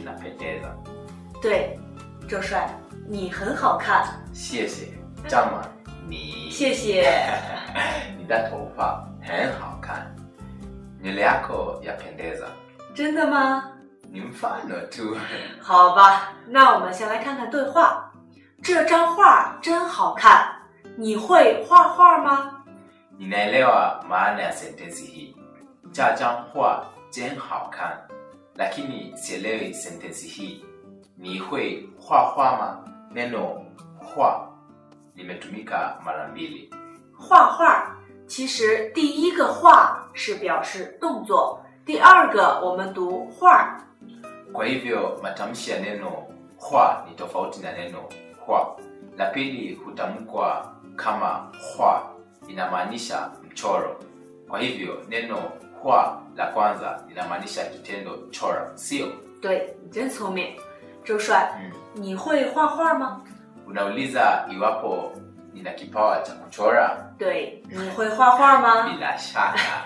inapendeza. 对，周帅，你很好看， 谢谢，张满，你谢谢。 你的头发很好看，nywele yako yapendeza. 真的吗？ Ni mfano tu. 好吧，那我们先来看看对话。这张画真好看，你会画画吗？ Ninaelewa maana ya sentensi hii. Jajang hua jen hao kan. Lakini sielewi sentensi hii. Ni hui hua hua ma? Neno hua limetumika mara mbili. 画画，其实第一个画是表示动作，第二个我们读画。 Kwa hivyo matamshi ya neno hua ni tofauti na neno hua. La pili hutamkwa kama hua, inamaanisha mchoro. Kwa hivyo neno hua la kwanza linamaanisha kitendo chora, sio? 对你真聪明，周帅， Mm. 你会画画吗？ Unauliza iwapo nina kipawa cha kuchora? 对，你会画画吗？ Bila shaka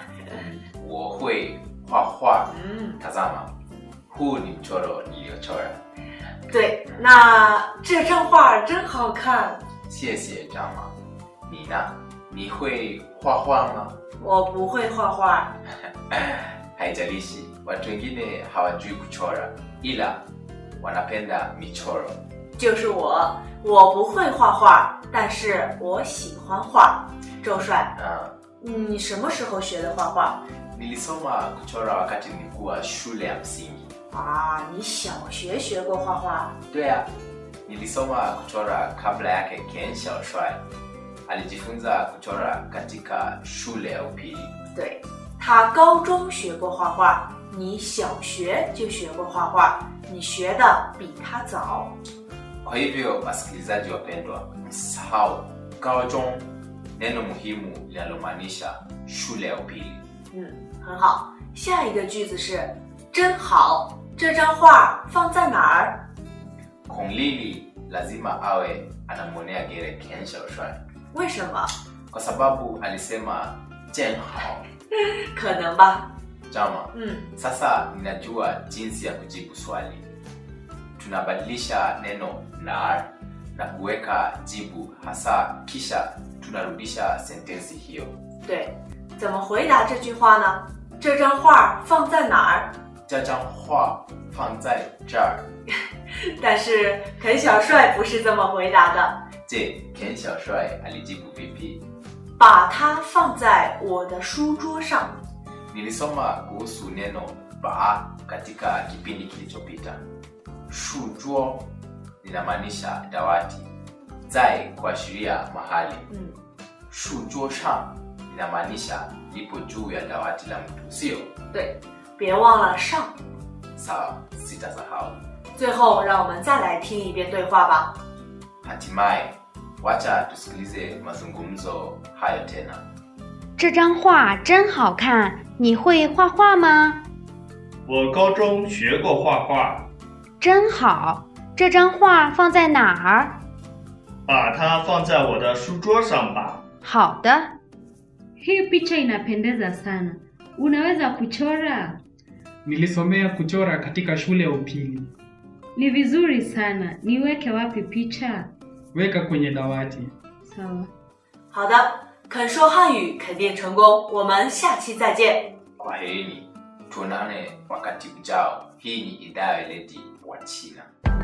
wohui hua hua. 嗯， Tazama, huu ni mchoro niliochora. 对，那这张画真好看。 谢谢张妈。你呢？你会画画吗？ 我不会画画， Haijalishi, watu wengine hawajui kuchora, ila wanapenda michoro. 就是我，我不会画画，但是我喜欢画。周帅， Ah, 你什么时候学的画画？ nilisoma kuchora wakati nilikuwa shule ya msingi. 啊，你小学学过画画？ Dwea, nilisoma kuchora kabla yake Ken Xiaoshuai. Alijifunza kuchora katika shule ya upili. 对，他高中学过画画，你小学就学过画画，你学的比他早。 Kwa hivyo wasikilizaji wapendwa, msahau gaojong, neno muhimu linalomaanisha shule ya upili. 嗯，很好。下一个句子是真好，这张画放在哪儿？ Kong Lili lazima awe anamwonea gere Ken Xiaoshuai 为什么？ kwa sababu alisema jen hao 可能吧。 jama. 嗯， Sasa ninajua jinsi ya kujibu swali. Tunabadilisha neno nar na kuweka jibu hasa, kisha tunarudisha sentensi hiyo. 对。怎么回答这句话呢？这张画放在哪儿？ Jajang hua fang zai jar. 但是肯小帅不是这么回答的， Je, Ken Xiaoshuai alijibu vipi? 把它放在我的书桌上。 Nilisoma kuhusu neno ba katika kipindi kilichopita. Shujuo linamaanisha dawati, zai kuashiria mahali, 嗯， shujuo shang linamaanisha lipo juu ya dawati la mtu, sio 对，别忘了上。 sawa? Sitasahau. 最后，让我们再来听一遍对话吧。 Hatimaye, wacha tusikilize mazungumzo hayo tena. 这张画真好看，你会画画吗？ 我高中学过画画， 真好，这张画放在哪儿？ 把它放在我的书桌上吧。 好的， Hii picha inapendeza sana. Unaweza kuchora? Nilisomea kuchora katika shule ya upili. Ni vizuri sana. Niweke wapi picha? Weka kwenye dawati. Sawa. 好的，肯说汉语肯定成功。我们下期再见。 Kwaherini, tuonane wakati ujao. Hii ni idhaa ya weledi wa China.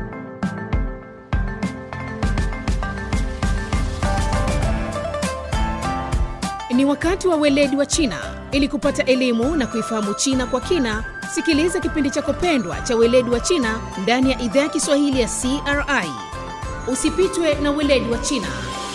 Ni wakati wa weledi wa China. Ili kupata elimu na kuifahamu China kwa kina, sikiliza kipindi chako pendwa cha weledi wa China ndani ya idhaa ya Kiswahili ya CRI. Usipitwe na weledi wa China.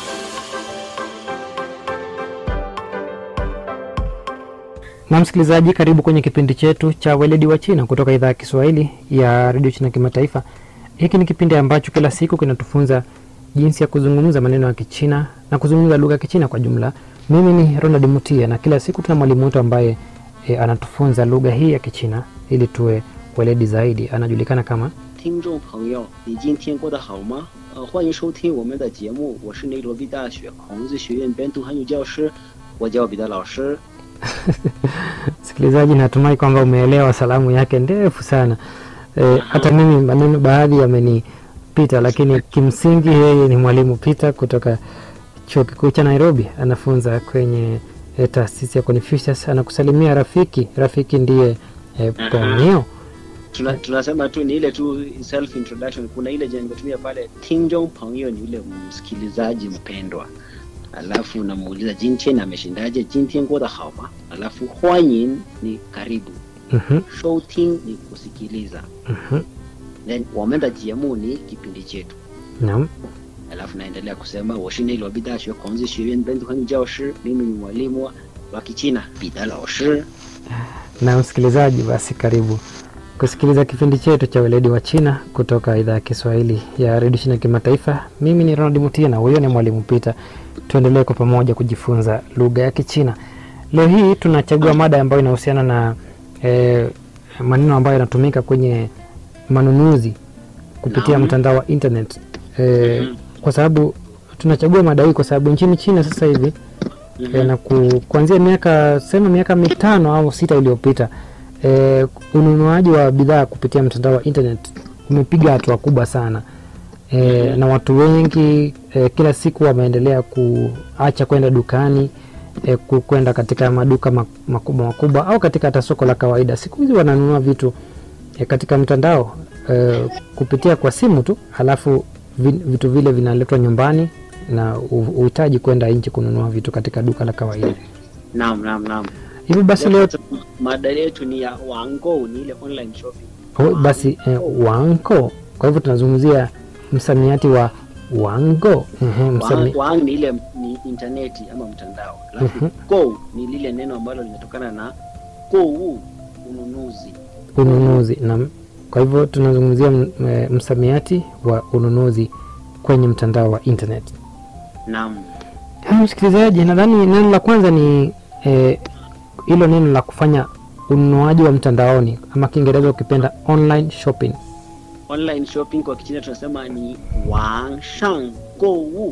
Na msikilizaji, karibu kwenye kipindi chetu cha weledi wa China kutoka idhaa ya Kiswahili ya redio China Kimataifa. Hiki ni kipindi ambacho kila siku kinatufunza jinsi ya kuzungumza maneno ya Kichina na kuzungumza lugha ya Kichina kwa jumla. Mimi ni Ronald Mutia na kila siku tuna mwalimu wetu ambaye e, anatufunza lugha hii ya Kichina ili tuwe weledi zaidi. Anajulikana kama 听众朋友，你今天过得好吗？呃，欢迎收听我们的节目，我是内罗毕大学孔子学院本土汉语教师，我叫彼得老师。 Msikilizaji, natumai kwamba umeelewa salamu yake ndefu sana eh, hata mimi maneno baadhi yamenipita, lakini kimsingi yeye ni mwalimu Peter kutoka chuo kikuu cha Nairobi, anafunza kwenye eh, taasisi ya Confucius. Anakusalimia rafiki. Rafiki ndiye eh, Ponyo. Tuna, tunasema tu ni ile tu self introduction. Kuna ile jina nimetumia pale, Tingjong Pangyo ni yule msikilizaji mpendwa, alafu unamuuliza Jintian ameshindaje, Jintian guo de hao ma, alafu Huanyin ni karibu, Mhm, Shouting ni kusikiliza, mhm. then wamen de jiemu ni kipindi chetu Naam. alafu naendelea kusema woshine ilobi dashue kongzi shuyuan bentu hanyu jiao shi mimi ni mwalimu wa- wa kichina bida lao shi na msikilizaji, basi karibu kusikiliza kipindi chetu cha weledi wa China kutoka idhaa ya Kiswahili ya redio China kimataifa. Mimi ni Ronald Mutia na huyo ni mwalimu Peter. Tuendelee kwa pamoja kujifunza lugha ya Kichina. Leo hii tunachagua mada ambayo inahusiana na eh, maneno ambayo yanatumika kwenye manunuzi kupitia Naam. mtandao wa internet eh, kwa sababu tunachagua mada hii kwa sababu nchini China sasa hivi e, na ku, kuanzia miaka sema miaka mitano au sita iliyopita e, ununuaji wa bidhaa kupitia mtandao wa internet umepiga hatua kubwa sana e, na watu wengi e, kila siku wameendelea kuacha kwenda dukani e, ku- kwenda katika maduka mak- makubwa makubwa au katika hata soko la kawaida. Siku hizi wananunua vitu e, katika mtandao e, kupitia kwa simu tu, halafu vi- vitu vile vinaletwa nyumbani na u- uhitaji kwenda nje kununua vitu katika duka la kawaida. naam naam naam Hivyo basi leo mada yetu ni ya wango ni ile online shopping oh, basi eh, wango. Kwa hivyo tunazungumzia msamiati wa wango. Ehe, msami, wang, wang ni ile ni interneti ama mtandao alafu Mhm. go ni lile neno ambalo linatokana na kou ununuzi ununuzi na kwa hivyo tunazungumzia m- eh, msamiati wa ununuzi kwenye mtandao wa internet. naam Haya, msikilizaji, nadhani neno la kwanza ni eh, hilo neno la kufanya ununuaji wa mtandaoni ama Kiingereza ukipenda online shopping. online shopping kwa kichina tunasema ni wangshang gou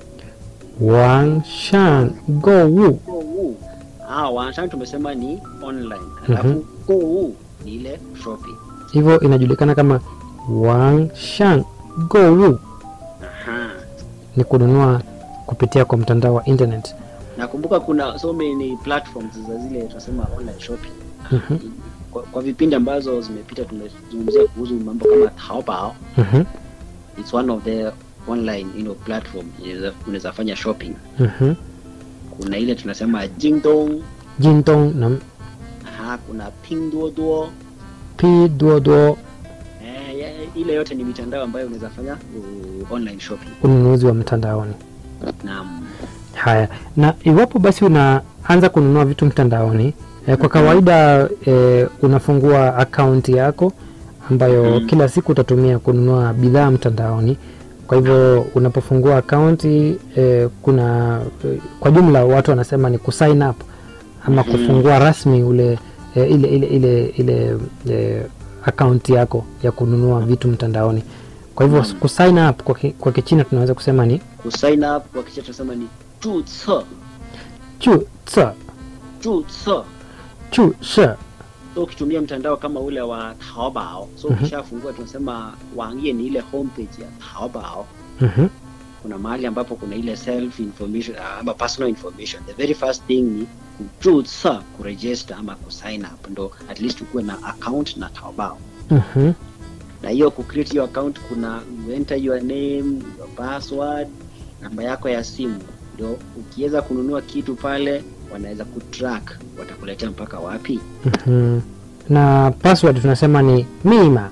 Wangshan Gou. gou ah wangshang tumesema ni online alafu Mhm. gou ni ile shopping Hivyo inajulikana kama Wangshan Gou, aha ni kununua kupitia kwa mtandao wa internet. nakumbuka kuna so many platforms za zile tunasema online shopping Mhm, kwa, kwa vipindi ambazo zimepita tumezungumzia kuhusu mambo kama Taobao mhm, it's one of the online you know, platform unaweza- unaweza fanya shopping mhm. kuna ile tunasema Jingdong Jintong na aha, kuna Pinduoduo Pinduoduo, eh, ya- ile yote ni mitandao ambayo unaweza fanya uh, online shopping ununuzi wa mtandaoni. naam Haya, na iwapo basi unaanza kununua vitu mtandaoni eh, kwa kawaida eh, unafungua akaunti yako ambayo Mhm. kila siku utatumia kununua bidhaa mtandaoni. Kwa hivyo unapofungua akaunti eh, kuna eh, kwa jumla watu wanasema ni kusign up ama Mhm. kufungua rasmi ule eh, ile ile ile ile eh, akaunti yako ya kununua vitu mtandaoni. Kwa hivyo Naam. kusign up kwa, ki- kwa Kichina tunaweza kusema ni kusign up kwa kicha tunasema ni 注册 chu tsa 注册 chu she so ukitumia mtandao kama ule wa Taobao so Mhm. ukishafungua tunasema wangye ni ile homepage ya Taobao Mhm. kuna mahali ambapo kuna ile self information uh, ama personal information the very first thing ni kujusa kuregister ama kusign up ndo at least ukuwe na account na Taobao Mhm. na hiyo kucreate hiyo account kuna you enter your name your password namba yako ya simu ndio ukiweza kununua kitu pale wanaweza kutrack watakuletea mpaka wapi Mhm. na password tunasema ni mima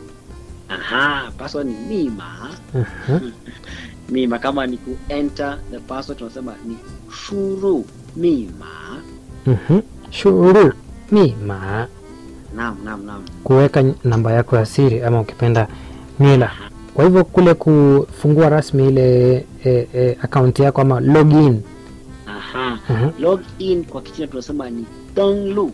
aha password ni mima Mhm. mima kama ni ku enter the password tunasema ni shuru mima Mhm. shuru mima naam naam naam kuweka namba yako ya siri ama ukipenda nywila kwa hivyo kule kufungua rasmi ile e, e, akaunti yako ama login aha Mhm. log in kwa kichina tunasema ni donglu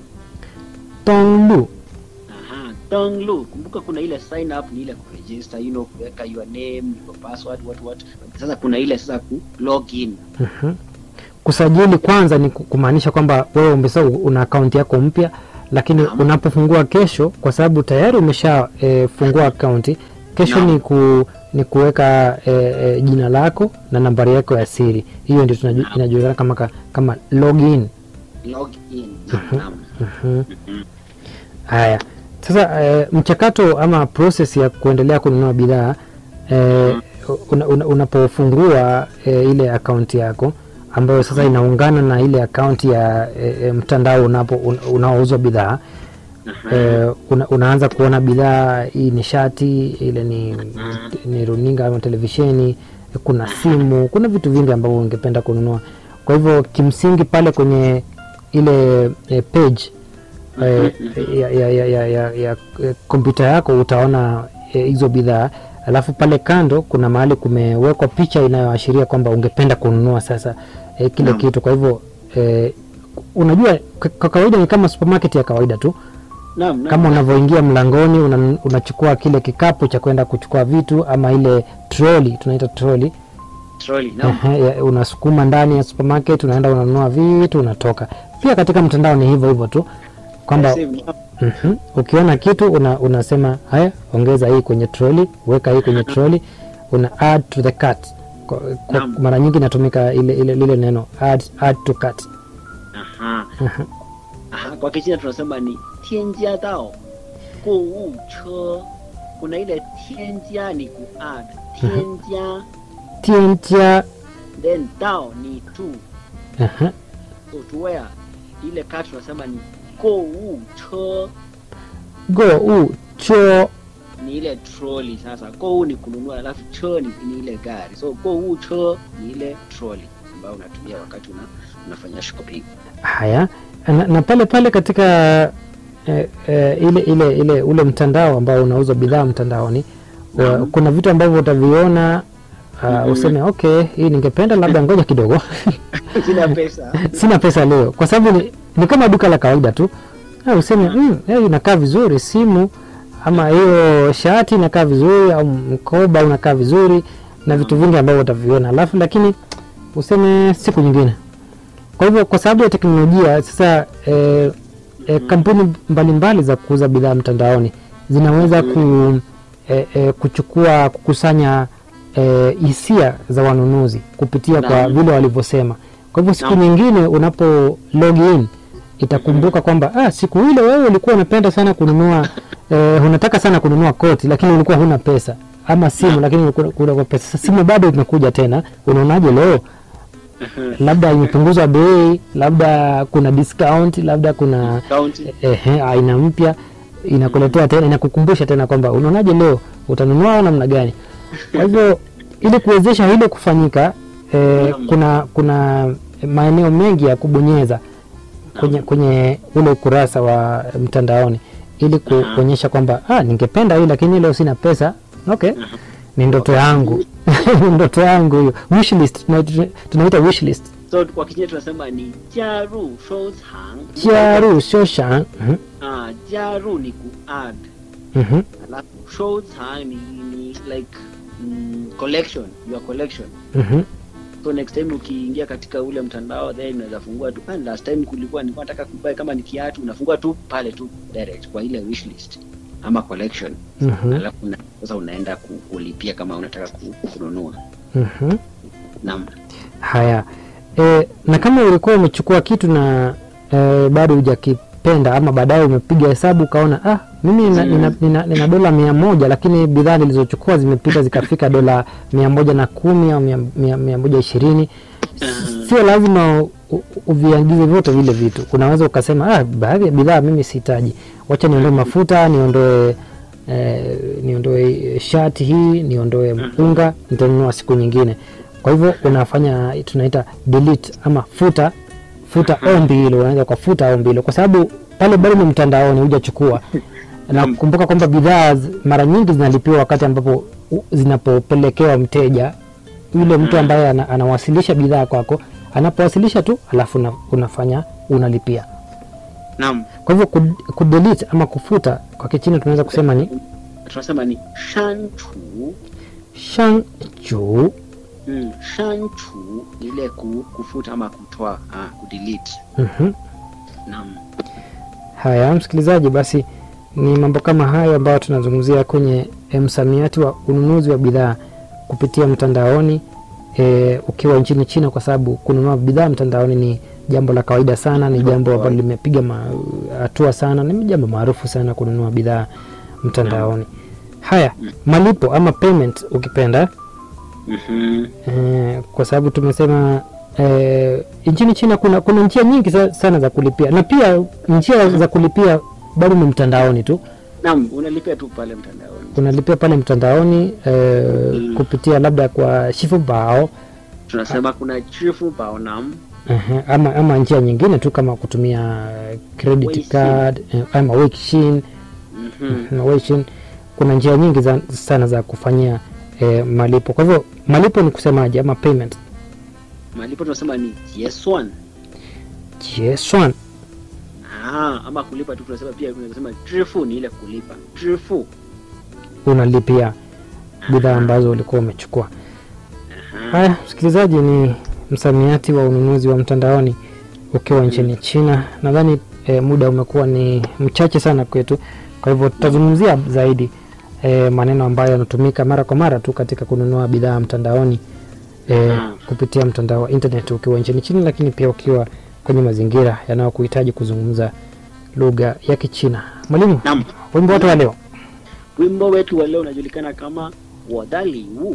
tonglu aha donglu kumbuka kuna ile sign up ni ile kuregister you know kuweka your name your password what what sasa kuna ile sasa ku log in Mhm. kusajili kwanza ni ku- kumaanisha kwamba wewe umesa una akaunti yako mpya lakini unapofungua kesho kwa sababu tayari umesha e, fungua akaunti kesho Naam. ni ku ni kuweka e, e, jina lako na nambari yako ya siri hiyo ndio tunaju- inajulikana kama ka- kama login log in naam, naam. Mhm. haya sasa e, mchakato ama process ya kuendelea kununua bidhaa e, una, una, unapofungua e, ile akaunti yako ambayo sasa inaungana na ile akaunti ya e, e, mtandao unapo un, unaouzwa bidhaa e, una, unaanza kuona bidhaa hii ni shati ile ni, ni runinga ama televisheni kuna simu kuna vitu vingi ambavyo ungependa kununua kwa hivyo kimsingi pale kwenye ile e, page eh, ya, ya, ya, ya, ya, ya eh, kompyuta yako utaona eh, hizo bidhaa alafu pale kando kuna mahali kumewekwa picha inayoashiria kwamba ungependa kununua sasa eh, kile Naam. kitu kwa hivyo eh, unajua kwa- kwa kawaida ni kama supermarket ya kawaida tu Naam, naam. kama unavyoingia mlangoni una, unachukua kile kikapu cha kwenda kuchukua vitu ama ile troli tunaita troli Trolley, naam. Ehe, ya- unasukuma ndani ya supermarket unaenda unanunua vitu unatoka pia katika mtandao ni hivyo hivyo tu kwamba Same, naam. Mhm. ukiona kitu una, unasema haya ongeza hii kwenye troli weka hii kwenye troli una add to the cart kwa, kwa, Naam. mara nyingi inatumika ile, ile, lile neno add, add to cart Aha. Aha, kwa kichina tunasema ni tianjia dao gou che kuna ile tianjia ni ku add tianjia tientia then dao ni tu aha, so to where ile card tunasema ni gou che go u cho ni ile trolley sasa gou ni kununua alafu che ni, ni ile gari so gou che ni ile trolley ambayo unatumia wakati una, unafanya shopping haya na, na pale pale katika eh, eh, ile ile ile ule mtandao ambao unauza bidhaa mtandaoni wa, Naam. kuna vitu ambavyo utaviona uh, useme okay hii ningependa labda ngoja kidogo sina pesa sina pesa leo kwa sababu ni, ni kama duka la kawaida tu Ah, useme mm, eh, inakaa vizuri simu ama hiyo shati inakaa vizuri au mkoba unakaa vizuri na vitu vingi ambavyo utaviona alafu lakini useme siku nyingine kwa hivyo kwa sababu ya teknolojia sasa eh, eh, kampuni mbalimbali za kuuza bidhaa mtandaoni zinaweza ku, eh, eh, kuchukua kukusanya eh, hisia za wanunuzi kupitia kwa Naam. vile walivyosema kwa hivyo siku Naam. nyingine unapo log in itakumbuka kwamba ah, siku ile wewe ulikuwa unapenda sana kununua eh, unataka sana kununua koti lakini ulikuwa huna pesa ama simu lakini ulikuwa kuna pesa Sasa simu bado imekuja tena unaonaje leo labda imepunguzwa bei labda kuna discount labda kuna Count. ehe, aina mpya inakuletea tena inakukumbusha tena kwamba unaonaje leo utanunua au namna gani kwa hivyo ili kuwezesha hilo kufanyika eh, kuna kuna maeneo mengi ya kubonyeza kwenye, kwenye ule ukurasa wa mtandaoni ili ku- kuonyesha kwamba ah, ningependa hii lakini leo sina pesa okay ni ndoto yangu Ni ndoto yangu hiyo wish list tuna- tunaita wish list so kwa kichina tunasema ni jaru shouchang jaru shoshan Mhm, ah jaru ni ku add mhm, alafu shouchang ni, ni like mm, collection your collection mhm. so next time ukiingia katika ule mtandao then unaweza fungua tu ah, last time kulikuwa nilikuwa nataka kubuy kama ni kiatu unafungua tu pale tu direct kwa ile wish list ama collection Mhm, alafu una, sasa unaenda ku- kulipia kama unataka ku- kununua mhm. naam haya e, na kama ulikuwa umechukua kitu na e, bado hujakipenda ama baadaye umepiga hesabu ukaona ah, mimi nina, nina, nina, nina dola mia moja lakini bidhaa nilizochukua zimepita zikafika dola mia moja na kumi au mia, mia, mia moja ishirini sio lazima u- u- uviagize vyote vile vitu unaweza ukasema ah, baadhi ya bidhaa mimi sihitaji wacha niondoe mafuta niondoe eh, niondoe shati hii niondoe mpunga nitanunua siku nyingine kwa hivyo unafanya tunaita delete ama futa futa ombi hilo unaweza ukafuta ombi hilo kwa sababu pale bado ni mtandaoni hujachukua na kumbuka kwamba bidhaa z- mara nyingi zinalipiwa wakati ambapo u- zinapopelekewa mteja yule mtu ambaye ana, anawasilisha bidhaa kwako anapowasilisha tu alafu una, unafanya unalipia naam kwa hivyo kud- kudelete ama kufuta kwa kichina tunaweza kusema ni tunasema ni shanchu shangchu mm, shanchu ni ile ku, kufuta ama kutoa ah, kudelete Mhm. naam Haya, msikilizaji, basi ni mambo kama hayo ambayo tunazungumzia kwenye eh, msamiati wa ununuzi wa bidhaa kupitia mtandaoni e, ukiwa nchini China, kwa sababu kununua bidhaa mtandaoni ni jambo la kawaida sana, ni jambo ambalo limepiga ma- hatua sana, ni jambo maarufu sana kununua bidhaa mtandaoni. Haya, malipo ama payment ukipenda Mhm. Eh, kwa sababu tumesema eh, nchini China kuna, kuna njia nyingi sa- sana za kulipia na pia njia za kulipia bado ni mtandaoni tu. Naam, unalipia tu pale mtandaoni. Unalipia pale mtandaoni eh, kupitia labda kwa Shifubao Tunasema kuna chifu baonam uh, ama, ama njia nyingine tu kama kutumia eh, credit Weixin. card eh, ama Weixin Mhm. na Weixin. Kuna njia nyingi za, sana za kufanyia eh, malipo. Kwa hivyo malipo ni kusemaje ama payment? Malipo tunasema ni jieswan. Jieshuan. Ah, ama kulipa tu tunasema pia tunasema chifu ni ile kulipa. Chifu. unalipia bidhaa ambazo ulikuwa umechukua. Haya, msikilizaji, ni msamiati wa ununuzi wa mtandaoni ukiwa nchini China. Nadhani e, muda umekuwa ni mchache sana kwetu, kwa hivyo tutazungumzia zaidi e, maneno ambayo yanatumika mara kwa mara tu katika kununua bidhaa mtandaoni e, kupitia mtandao wa internet ukiwa nchini China, lakini pia ukiwa kwenye mazingira yanayokuhitaji kuzungumza lugha ya Kichina. Mwalimu, Naam. wimbo wote wa leo Wimbo wetu wa leo unajulikana kama Wadali Wu,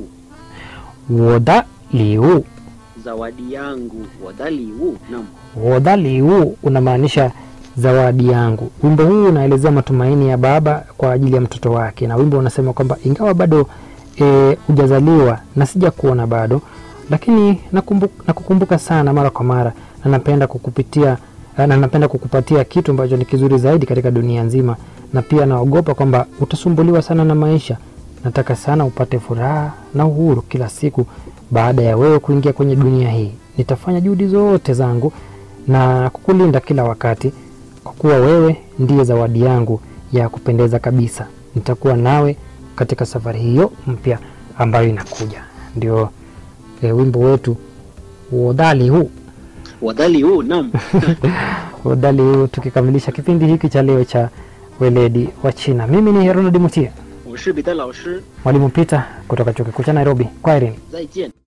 woda liu zawadi yangu. Wadali Wu. Naam. Wodhali huu unamaanisha zawadi yangu. Wimbo huu unaelezea matumaini ya baba kwa ajili ya mtoto wake, na wimbo unasema kwamba ingawa bado e, hujazaliwa na sija kuona bado, lakini nakumbu, nakukumbuka sana mara kwa mara na napenda kukupitia na napenda kukupatia kitu ambacho ni kizuri zaidi katika dunia nzima, na pia naogopa kwamba utasumbuliwa sana na maisha. Nataka sana upate furaha na uhuru kila siku baada ya wewe kuingia kwenye dunia hii. Nitafanya juhudi zote zangu na kukulinda kila wakati, kwa kuwa wewe ndiye zawadi yangu ya kupendeza kabisa. Nitakuwa nawe katika safari hiyo mpya ambayo inakuja. Ndio e, wimbo wetu uodhali huu Wadali Wu. Naam. uodhali huu, tukikamilisha kipindi hiki cha leo cha weledi wa China. Mimi ni Ronald Mutia, 我是彼得老师， mwalimu Peter kutoka chuo kikuu cha Nairobi. Kwaherini. 再见。